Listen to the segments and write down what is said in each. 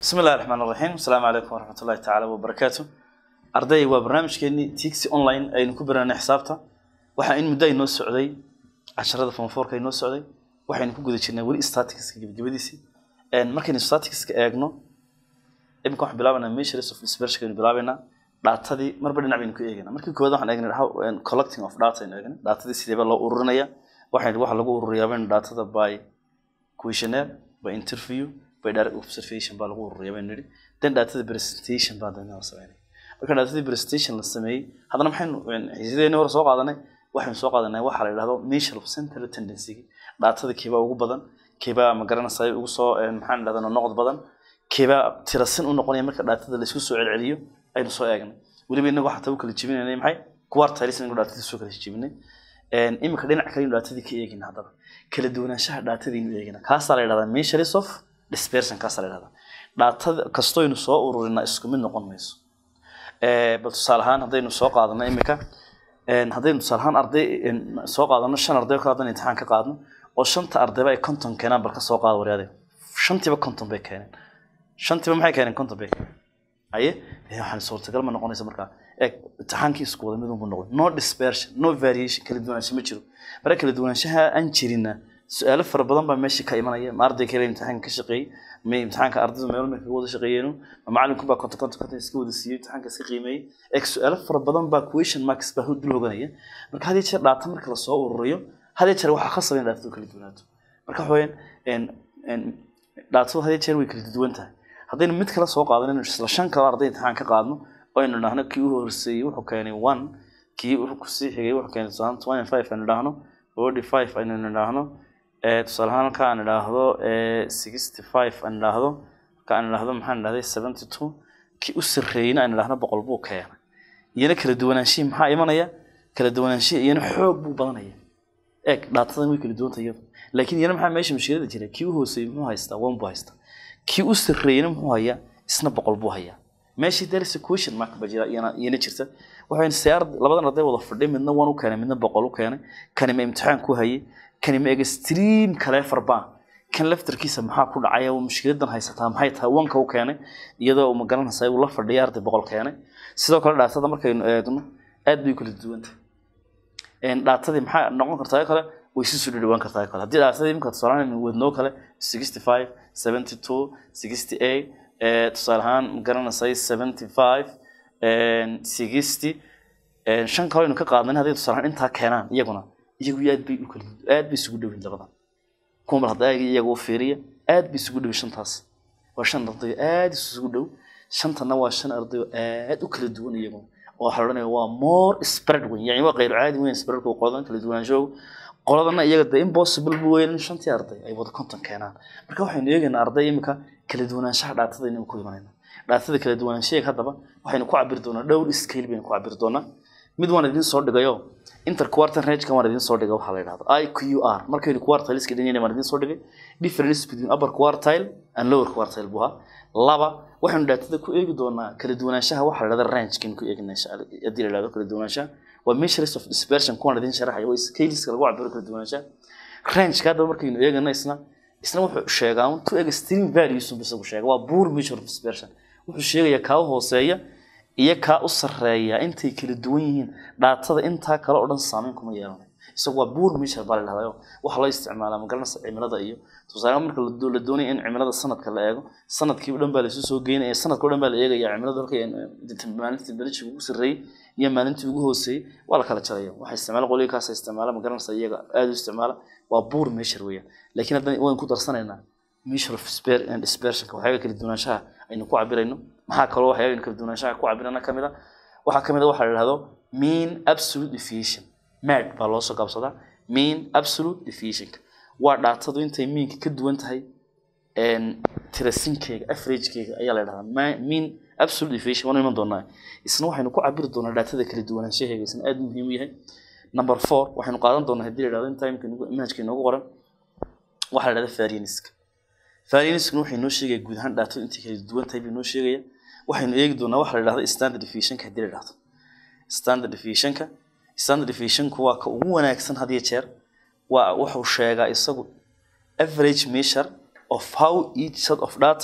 bismi illahi raxmaan raxiim asalaamu calaykum waraxmat ullahi tacaala wabarakaatu arday waa barnaamijkeenii tixi online aynu ku baranay xisaabta waxaa in muddo aynoo socday casharada fonforka aynoo socday waxaynu ku guda jirnay weli staticska gebagabadiisii markaynu staticska eegno iminka waxaan bilaabanaa measures of dispersion aynu bilaabaynaa dhaatadii marba dhinac baynu ku eegaynaa markii koowaad waxaan eegnay how collecting of data aynu eegnay dhaatadii sideeba loo ururinaya waxaynu waxa lagu ururiyaa baynu dhaatada by questionnaire by interview by direct observation baa lagu ururiyaa baynu nidhi then dhaatada presentation baa dana la sameynay marka dhaatadii presentation la sameeyey haddana maxaynu xiisadeeni hore soo qaadanay waxaynu soo qaadanay waxa la yidhahdo measure of central tendency dhaatada keebaa ugu badan keebaa ma garanaysaa ugu soo maxaan idhahdaa noqod badan keebaa tirasin u noqonaya marka dhaatada laysku soo celceliyo aynu soo eegnay weliba inagu xataa u kala jebinaynay maxay quartiles inagu dhaatadii soo kala jebinay iminka dhinac kale dhaatadii ka eegina haddaba kala duwanaanshaha dhaatadiinu eegina kaasaa la yidhahdaa measures of dispersion kaasaa la yidhahdaa dhaatada kastoynu soo ururinaa isku mid noqon mayso bal tusaale ahaan haddaynu soo qaadano iminka haddaynu tusaale ahaan arday soo qaadano shan arday oo kale haddaynu imtixaan ka qaadno oo shanta ardayba ay konton keenaan bal ka soo qaada waryaade shantiiba konton bay keeneen shantiiba maxay keeneen konton bay keeneen haye waxaan suurtagal ma noqonaysa markaa eeg imtixaankii isku wada midun buu noqday no dispersion no variation kala duwanaansho ma jiro marka kala duwanaanshaha aan jirina su-aalo fara badan baa meesha ka imanaya ma arday kale imtixaanka ka shaqeeyey ma imtixaanka ardaydu meel marka wada shaqeeyeenu ma macalinku baa konton konton konton iska wada siiyey imtixaanka iska qiimeeyey eeg su-aalo fara badan baa question marks baa dul hoganaya marka had iyo jeer dhaata marka lasoo ururiyo had iyo jeer waxaa khasaba in dhaatadu kala duwanaato marka waxa weeyaan dhaatadu had iyo jeer way kala duwan tahay haddaynu mid kale soo qaadanayno isla shan kale arday imtixaan ka qaadno oo aynu dhahno kii u horseeyey wuxuu keenay one kii wuxuu kusii xigay wuxuu keenay tusaale twenty five aynu dhahno forty five aynu idhaahno tusaale ahaan marka aan idhaahdo sixty five aan idhaahdo marka aan idhaahdo maxaan idhahday seventy two kii u sarreeyeyna aan idhaahno boqol buu keenay iyana kala duwanaanshihi maxaa imanaya kala duwanaanshihi iyana xoog buu badanaya eeg dhaatadan way kala duwanta iyadu laakiin iyana maxaa meesha mushkilada jira kii u hooseeyey muxuu haystaa one buu haystaa kii u sarreeyeyna muxuu hayaa isna boqol buu hayaa meeshii there is a question mark ba jira iyana iyana jirta waxaan siyaar labadan arday wada fadhiy midna one u keenay midna boqol u keenay kani ma imtixaan ku hayay kani ma extreme kale farbaan kan laftarkiisa maxaa ku dhacaya mushkiladan haysataa maxay tahay wanka u keenay iyadoo ma garanaysaa uu la fadhiya arday boqol keenay sidoo kale dhaatada markaynu eegno aad bay kala duwan tahay dhaatadii maxaa noqon kartaa kale way si soo dhawaan kartaa kale haddii dhaatadii imika tusaale wadnoo kale sixty five seventy two sixty eight tusaale ahaan ma garanaysay seventy five sixty shan kale aynu ka qaadnay hadday tusaale ahaan intaa keenaan iyaguna iyagu aad bay u kala aad bay isugu dhowin labadan kuwa mar hadda iyaga u fiiriya aad bay isugu dhowin shantaas waa shan arday aad isugu dhow shantana waa shan arday aad u kala duwan iyaguna oo waxaa la odhanaya waa more spread weyn yani waa qayr caadi weyn spreadka qoladan kala duwanaanshow qoladana iyaga de impossible bu weyn in shantii arday ay wada konton keenaan marka waxaynu eegaynaa arday imika kala duwanaanshaha dhaatada inaynu ku imanayna dhaatada kala duwanaanshaheeg haddaba waxaynu ku cabiri doonaa dhowr scale baynu ku cabiri doonaa mid waan idin soo dhigayo interquartal range waan idin soo dhigay waxaa la yidhahdo i q r markaynu quartileska dhinayna waan idin soo dhigay difference between upper quartile and lower quartile buu ahaa laba waxaynu dhaatada ku eegi doonaa kala duwanaanshaha waxaa la yidhahda rangekaynu ku eegina haddii la yidhahdo kala duwanaanshaha waa measures of dispersion kuwaan idin sharaxaya waa scaleska lagu cabiro kala duwanaanshaha rangeka haddaba markaynu eegana isna isna wuxuu sheegaa un two extreme values unba isagu sheega waa poor measure of dispersion wuxuu sheegayaa kaa u hooseeya iyo kaa u sarreeya intay kala duwan yihiin dhaatada intaa kale oo dhan saameyn kuma yeelanayo isagu waa buur measure baa la dhahdayo waxa loo isticmaalaa magaranaysa cimilada iyo tusaale marka la doonayo in cimilada sanadka la eego sanadkii o dhan baa laisu soo geynaya sanadka o dhan baa la eegaya cimilada halkay maalintii belishiga ugu sarreeyey iyo maalintii ugu hooseeyey waa la kala jaraya waxa isticmaala qoliga kaasa isticmaala magaranaysa iyaga aada u isticmaala waa buur measure weeyaan laakiin haddana waan ku darsanaynaa measure of dispersionka waxyaaga kala duwanaanshaha aynu ku cabirayno maxaa kaloo waxyaaga kala duwanaanshaha ku cabirana kamid a waxaa kamid a waxaa la yidhahdo mean absolute deviation mad baa loo soo gaabsadaa mean absolute deviationka waa dhaatadu intay meanka ka duwan tahay tirasinkeega averagekeyga ayaa la yidhahdaa mean absolute deviation waanu iman doonaa isna waxaynu ku cabiri doonaa dhaatada kala duwanaanshaheega isna aad muhiim u yahay number four waxaynu qaadan doonaa haddii la yidhahdo in timeka manhajka inoogu qoran waxaa la yidhahda varianiska varianiskuna waxay noo sheegaya guud ahaan dhaatadu intay kala duwan tahay bay noo sheegaya waxaynu eegi doonaa waxa la yidhahdo standard deviationka haddii la yidhahdo standard deviationka standard deviationku waa ka ugu wanaagsan had iyo jeer waa wuxuu sheegaa isagu average measure of how each set of data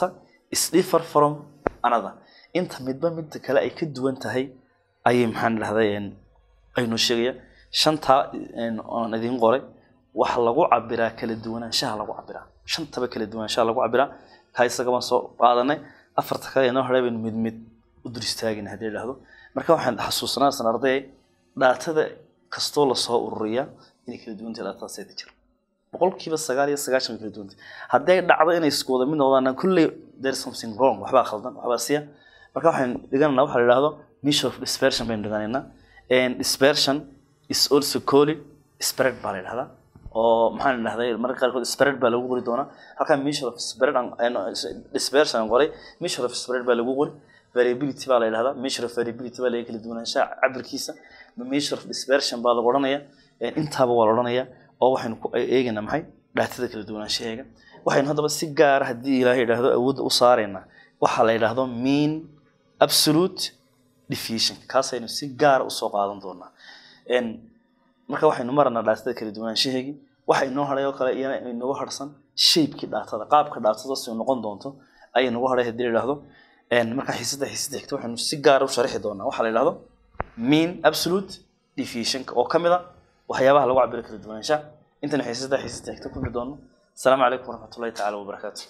is differ from another inta midba midda kale ay ka duwan tahay ayay maxaan dhahday aynu sheegaya shantaa aan idiin qoray waxa lagu cabiraa kala duwanaanshaha lagu cabiraa shantaba kala duwanaanshaha lagu cabiraa kaa isaga baan soo qaadanay afarta kale inoo hadhay baynu mid mid u dur istaagin haddii la dhahdo marka waxaan xasuusanaasan arday dhaatada kastoo lasoo ururiyaa inay kala duwan tahay dhaatada seeta jir boqolkiiba sagaal iyo sagaashan way kala duwan tahay haddii ay dhacdo inay isku wada mid noqdaan kulley there is something wrong waxbaa khaldan waxbaa siya marka waxaan dhigananaa waxa la yidhahdo measure of dispersion baynu dhiganaynaa and dispersion is also called spread baa la yidhahdaa oo maxaan idhahday mararka qaarkood spread baa lagu qori doonaa halkaa measure of spread dispersion aan qoray measure of spread baa lagu qori variability baa la yidhahdaa measure of variability baa laga kala duwanaanshaha cabirkiisa measure of dispersion baa lagu odhanaya intaaba waa la odhanaya oo waxaynu ku eegaynaa maxay dhaatada kala duwanaanshaheega waxaynu haddaba si gaara haddii ilaahay yidhaahdo awoodda u saaraynaa waxaa la yidhaahdo mean absolute diffusion kaasaynu si gaara usoo qaadan doonaa marka waxaynu maranaa dhaatada kala duwanaanshaheegii waxa inoo hadhay oo kale iyana inagu harsan shaybkii dhaatada qaabka dhaatada si noqon doonto ayay nagu hadhay haddii la yidhaahdo marka xiisada xiisada xigta waxaynu si gaara u sharixi doonaa waxaa la yidhahdo mean absolute diffusion oo ka mid a waxyaabaha lagu cabiro kala duwanaanshaha intaynu xiisada xiisada xigta ku doono السلام عليكم ورحمة الله تعالى وبركاته